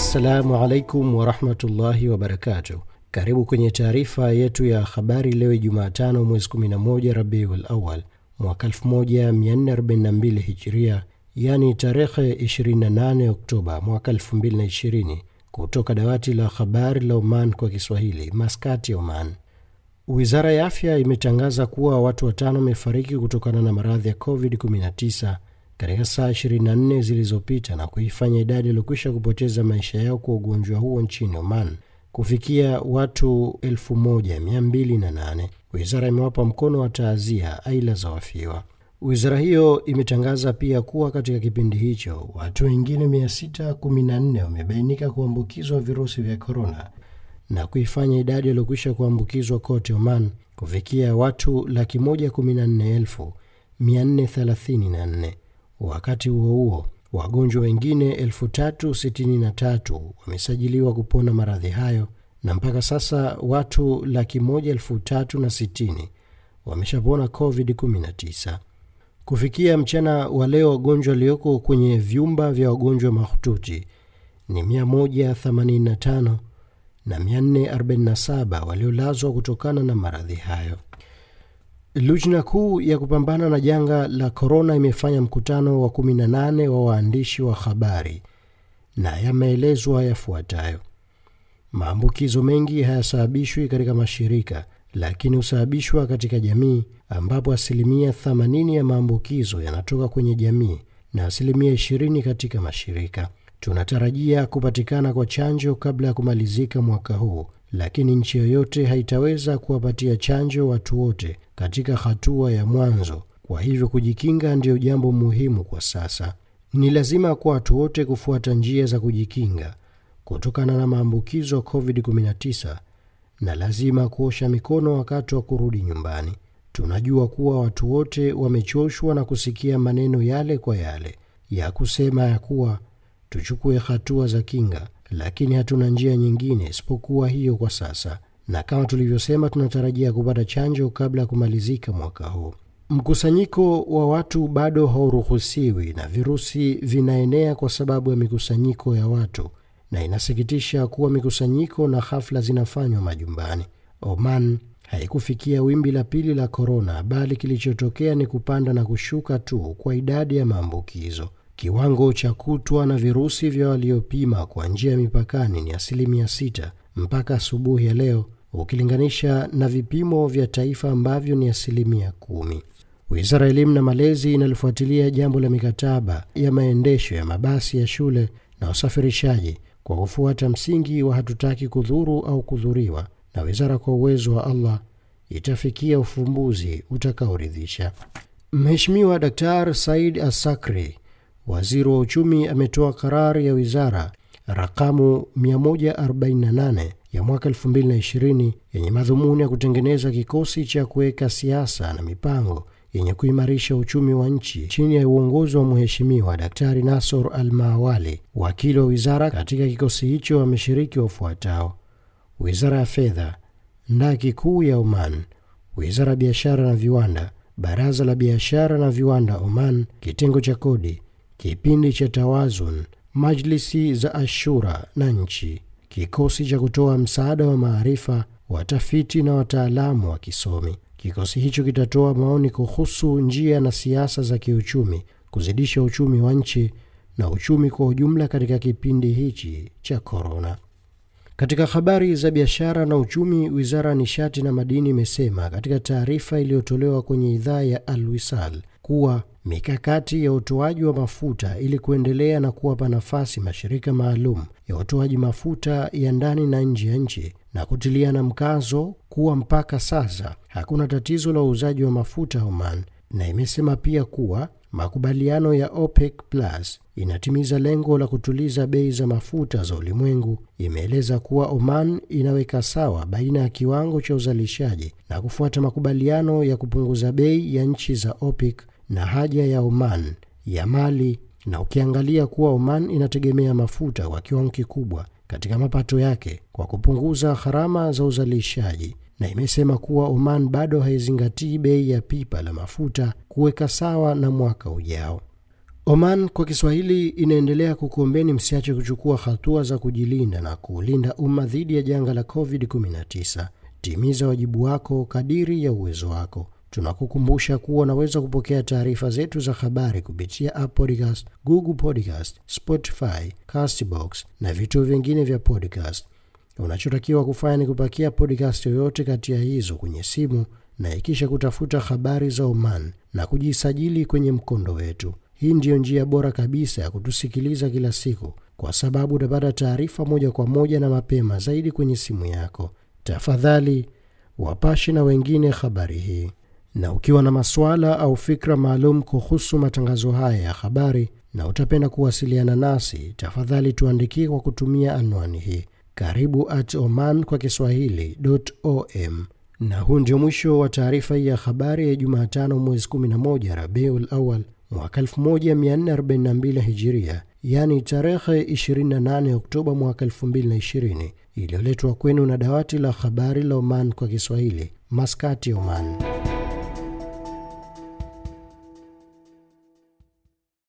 Assalamu alaikum warahmatullahi wabarakatuh. Karibu kwenye taarifa yetu ya habari leo Jumatano mwezi 11 Rabiul Awal mwaka 1442 Hijria, yani tarehe 28 Oktoba mwaka 2020, kutoka dawati la habari la Oman kwa Kiswahili, Maskati, Oman. Wizara ya afya imetangaza kuwa watu watano wamefariki kutokana na maradhi ya COVID-19 katika saa 24 zilizopita na kuifanya idadi iliyokwisha kupoteza maisha yao kwa ugonjwa huo nchini Oman kufikia watu 1208. Wizara imewapa mkono wa taazia aila za wafiwa. Wizara hiyo imetangaza pia kuwa katika kipindi hicho watu wengine 614 wamebainika kuambukizwa virusi vya korona na kuifanya idadi iliyokwisha kuambukizwa kote Oman kufikia watu laki moja kumi na nne elfu mia nne thelathini na nne. Wakati huo huo, wagonjwa wengine elfu tatu sitini na tatu wamesajiliwa kupona maradhi hayo na mpaka sasa watu laki moja elfu tatu na sitini wameshapona COVID-19. Kufikia mchana wa leo, wagonjwa walioko kwenye vyumba vya wagonjwa mahututi ni 185 na 447 waliolazwa kutokana na maradhi hayo. Lujna kuu ya kupambana na janga la korona imefanya mkutano wa 18 wa waandishi wa habari na yameelezwa yafuatayo: maambukizo mengi hayasababishwi katika mashirika, lakini husababishwa katika jamii, ambapo asilimia 80 ya maambukizo yanatoka kwenye jamii na asilimia 20 katika mashirika. Tunatarajia kupatikana kwa chanjo kabla ya kumalizika mwaka huu, lakini nchi yoyote haitaweza kuwapatia chanjo watu wote katika hatua ya mwanzo. Kwa hivyo kujikinga ndiyo jambo muhimu kwa sasa. Ni lazima kwa watu wote kufuata njia za kujikinga kutokana na maambukizo ya COVID-19 na lazima kuosha mikono wakati wa kurudi nyumbani. Tunajua kuwa watu wote wamechoshwa na kusikia maneno yale kwa yale ya kusema ya kuwa tuchukue hatua za kinga, lakini hatuna njia nyingine isipokuwa hiyo kwa sasa, na kama tulivyosema, tunatarajia kupata chanjo kabla ya kumalizika mwaka huu. Mkusanyiko wa watu bado hauruhusiwi na virusi vinaenea kwa sababu ya mikusanyiko ya watu, na inasikitisha kuwa mikusanyiko na hafla zinafanywa majumbani. Oman haikufikia wimbi la pili la korona, bali kilichotokea ni kupanda na kushuka tu kwa idadi ya maambukizo. Kiwango cha kutwa na virusi vya waliopima kwa njia ya mipakani ni asilimia sita mpaka asubuhi ya leo, ukilinganisha na vipimo vya taifa ambavyo ni asilimia kumi. Wizara ya Elimu na Malezi inalifuatilia jambo la mikataba ya maendesho ya mabasi ya shule na usafirishaji kwa kufuata msingi wa hatutaki kudhuru au kudhuriwa, na wizara kwa uwezo wa Allah itafikia ufumbuzi utakaoridhisha. Mheshimiwa Daktari Said Asakri Waziri wa uchumi ametoa karari ya wizara rakamu 148 ya mwaka 2020 yenye madhumuni ya kutengeneza kikosi cha kuweka siasa na mipango yenye kuimarisha uchumi wa nchi chini ya uongozi wa Mheshimiwa Daktari Nasor Al Maawali. Wakili wa wizara katika kikosi hicho wameshiriki wafuatao: wizara ya fedha, ndaki kuu ya Oman, wizara ya biashara na viwanda, baraza la biashara na viwanda Oman, kitengo cha kodi kipindi cha Tawazun, majlisi za Ashura na nchi, kikosi cha kutoa msaada wa maarifa, watafiti na wataalamu wa kisomi. Kikosi hicho kitatoa maoni kuhusu njia na siasa za kiuchumi, kuzidisha uchumi wa nchi na uchumi kwa ujumla katika kipindi hichi cha korona. Katika habari za biashara na uchumi, wizara ya nishati na madini imesema katika taarifa iliyotolewa kwenye idhaa ya Alwisal kuwa mikakati ya utoaji wa mafuta ili kuendelea na kuwapa nafasi mashirika maalum ya utoaji mafuta ya ndani na nje ya nchi na kutiliana mkazo kuwa mpaka sasa hakuna tatizo la uuzaji wa mafuta Oman, na imesema pia kuwa makubaliano ya OPEC Plus inatimiza lengo la kutuliza bei za mafuta za ulimwengu. Imeeleza kuwa Oman inaweka sawa baina ya kiwango cha uzalishaji na kufuata makubaliano ya kupunguza bei ya nchi za OPEC na haja ya Oman ya mali, na ukiangalia kuwa Oman inategemea mafuta kwa kiwango kikubwa katika mapato yake kwa kupunguza gharama za uzalishaji, na imesema kuwa Oman bado haizingatii bei ya pipa la mafuta kuweka sawa na mwaka ujao. Oman kwa Kiswahili inaendelea kukuombeni msiache kuchukua hatua za kujilinda na kuulinda umma dhidi ya janga la COVID-19. Timiza wajibu wako kadiri ya uwezo wako. Tunakukumbusha kuwa unaweza kupokea taarifa zetu za habari kupitia App Podcast, Google Podcast, Spotify, Castbox na vituo vingine vya podcast. Unachotakiwa kufanya ni kupakia podcast yoyote kati ya hizo kwenye simu na ikisha kutafuta habari za Oman na kujisajili kwenye mkondo wetu. Hii ndiyo njia bora kabisa ya kutusikiliza kila siku, kwa sababu utapata taarifa moja kwa moja na mapema zaidi kwenye simu yako. Tafadhali wapashe na wengine habari hii, na ukiwa na masuala au fikra maalum kuhusu matangazo haya ya habari na utapenda kuwasiliana nasi, tafadhali tuandikie kwa kutumia anwani hii karibu at oman kwa kiswahili.om. Na huu ndio mwisho wa taarifa hii ya habari ya Jumatano mwezi 11 Rabiul Awal mwaka 1442 Hijiria, yaani tarehe 28 Oktoba mwaka 2020, iliyoletwa kwenu na dawati la habari la Oman kwa Kiswahili, Maskati, Oman.